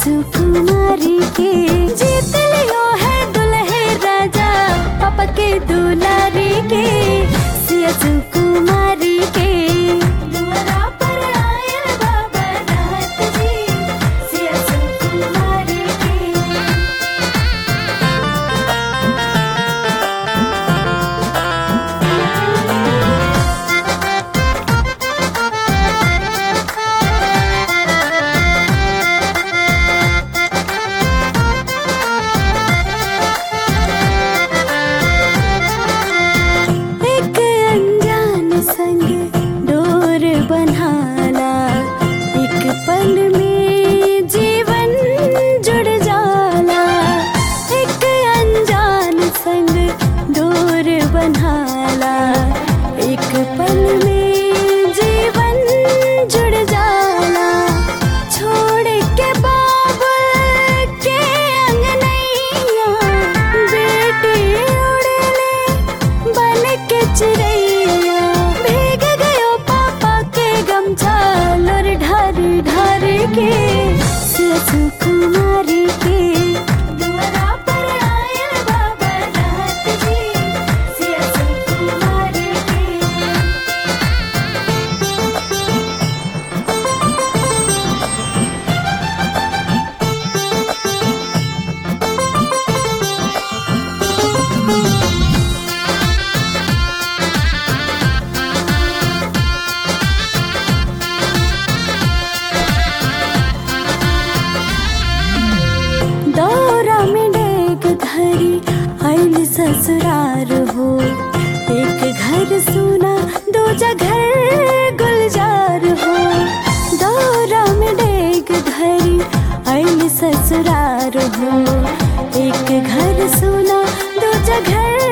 सुकुमारी के जीत लियो है दुल्हे राजा पापा के दुलारी के सिया सुकुमारी के दुआरा पर आयल बाबा नाथ जी सिया सुकुमारी के एक अनजान संग डोर बन्हाला एक पल में जीवन जुड़ जाला एक अनजान संग डोर बन्हाला एक पल में जीवन जुड़ जाला छोड़ के बाबुल के अंगनैया बेटी उड़ले बन के चिड़ैया भीग गयो पापा के गमछा लोर ढार ढार के सिया कुमारी के दुआरा पर आयल बाबा नाथ जी सिया कुमारी के दौरा में डेग धरी आइल ससुरार हो एक घर सुना दो घर गुलजार हो दौरा में डेग धरी आइल ससुरार हो एक घर सुना दो घर